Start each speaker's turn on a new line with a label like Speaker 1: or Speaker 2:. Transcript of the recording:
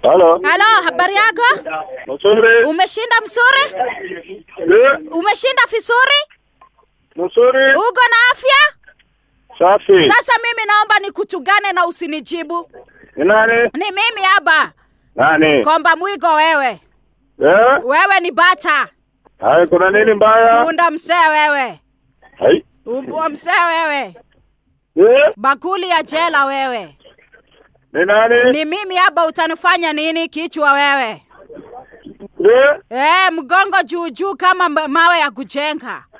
Speaker 1: Halo.
Speaker 2: Halo, habari yako?
Speaker 1: Mzuri.
Speaker 2: Umeshinda mzuri?
Speaker 1: Eh,
Speaker 2: Umeshinda vizuri?
Speaker 1: Mzuri.
Speaker 2: Uko na afya?
Speaker 1: Safi.
Speaker 2: Sasa mimi naomba nikutugane na usinijibu.
Speaker 1: Ni nani?
Speaker 2: Ni mimi hapa.
Speaker 1: Nani?
Speaker 2: Komba mwigo wewe.
Speaker 1: Eh?
Speaker 2: Wewe ni bata.
Speaker 1: Hai, kuna nini mbaya?
Speaker 2: Punda msee wewe.
Speaker 1: Hai.
Speaker 2: Umbwa msee wewe.
Speaker 1: Eh?
Speaker 2: Bakuli ya jela wewe.
Speaker 1: Ni nani?
Speaker 2: Ni mimi hapa utanifanya nini kichwa wewe?
Speaker 1: Eh?
Speaker 2: Eh, mgongo juu juu kama ma- mawe ya kujenga.